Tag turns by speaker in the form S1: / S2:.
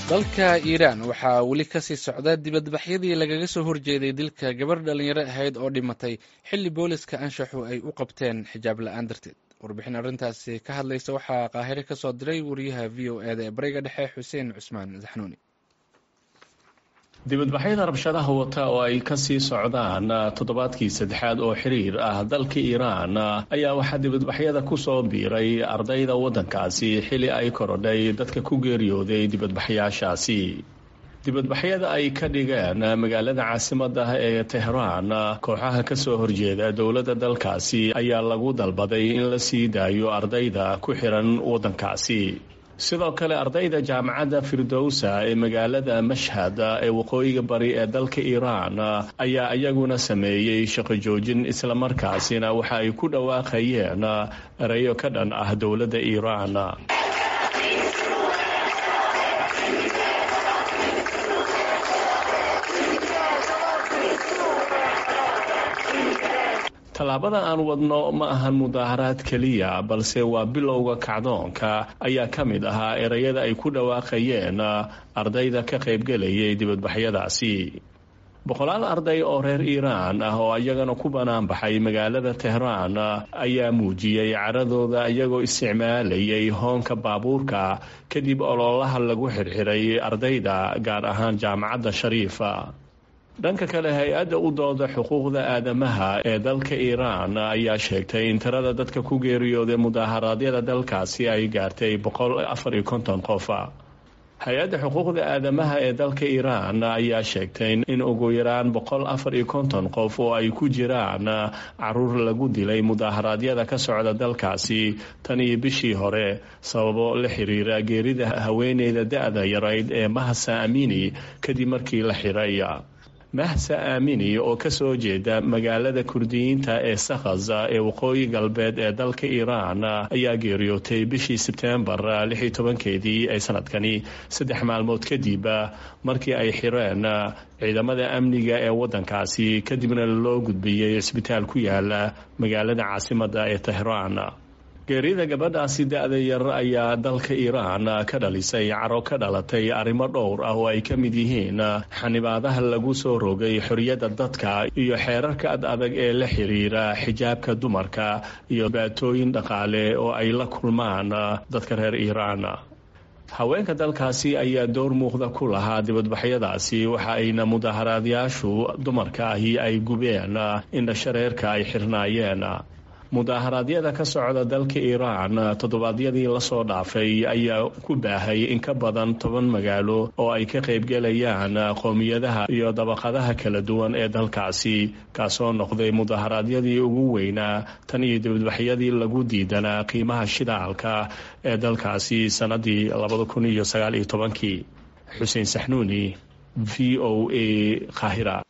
S1: dalka iiraan waxaa weli kasii socda dibadbaxyadii lagaga soo horjeeday dilka gabar dhalinyaro ahayd oo dhimatay xilli booliska anshaxu ay u qabteen xijaab la-aan darteed warbixin arrintaasi ka hadlaysa waxaa qaahire ka soo diray wariyaha v o e da ee bariga dhexe xuseen cusmaan saxnuuni
S2: dibadbaxyada rabshadaha wata oo ay kasii socdaan toddobaadkii saddexaad oo xiriir ah dalka iiraan ayaa waxaa dibadbaxyada kusoo biiray ardayda waddankaasi xili ay korodhay dadka ku geeriyooday dibadbaxyaashaasi dibadbaxyada ay ka dhigeen magaalada caasimada ee tehraan kooxaha kasoo horjeeda dowladda dalkaasi ayaa lagu dalbaday in la sii daayo ardayda ku xiran waddankaasi sidoo kale ardayda jaamacadda firdowsa ee magaalada mashhad ee waqooyiga bari ee dalka iiraan ayaa iyaguna sameeyey shaqo joojin islamarkaasina waxa ay ku dhawaaqayeen erayo ka dhan ah dowladda iiraan tallaabada aan wadno ma ahan mudaaharaad keliya balse waa bilowga kacdoonka ayaa ka mid ahaa ereyada ay ku dhawaaqayeen ardayda ka qaybgelayay dibadbaxyadaasi boqolaal arday oo reer iiraan ah oo iyagana ku bannaan baxay magaalada tehraan ayaa muujiyey caradooda iyagoo isticmaalayay hoonka baabuurka kadib ololaha lagu xirxiray ardayda gaar ahaan jaamacadda shariifa dhanka kale hay-adda u dooda xuquuqda aadamaha ee dalka iiraan ayaa sheegtay in tirada dadka ku geeriyooday mudaaharaadyada dalkaasi ay gaartay boqol afar iyo konton qof hay-adda xuquuqda aadamaha ee dalka iiraan ayaa sheegtay in ugu yaraan boqol afar iyo konton qof oo ay ku jiraan caruur lagu dilay mudaaharaadyada ka socda dalkaasi tan iyo bishii hore sababo la xiriira geerida haweeneyda da-da yarayd ee mahasa amini kadib markii la xiray mahsa aamini oo kasoo jeeda magaalada kurdiyiinta ee sakhaza ee waqooyi galbeed ee dalka iiraan ayaa geeriyootay bishii sebtembar lix iyo tobankeedii ee sanadkani saddex maalmood kadib markii ay xireen ciidamada amniga ee waddankaasi kadibna loo gudbiyey cisbitaal ku yaala magaalada caasimada ee tehraan geerida gabadhaasi da-da yar ayaa dalka iiraan ka dhalisay caro ka dhalatay arrimo dhowr ah oo ay ka mid yihiin xanibaadaha lagu soo rogay xoriyadda dadka iyo xeerarka ad adag ee la xiriira xijaabka dumarka iyo baatooyin dhaqaale oo ay la kulmaan dadka reer iiraan haweenka dalkaasi ayaa door muuqda ku lahaa dibadbaxyadaasi waxa ayna mudaaharaadyaashu dumarka ahi ay gubeen indhashareerka ay xirnaayeen mudaaharaadyada ka socda dalka iiraan toddobaadyadii lasoo dhaafay ayaa ku baahay in ka badan toban magaalo oo ay ka qaybgelayaan qowmiyadaha iyo dabaqadaha kala duwan ee dalkaasi kaasoo noqday mudaaharaadyadii ugu weynaa tan iyo dibadbaxyadii lagu diidanaa qiimaha shidaalka ee dalkaasi sannadii labada kun iyo sagaal iyo tobankii xuseen saxnuuni v o a qaahira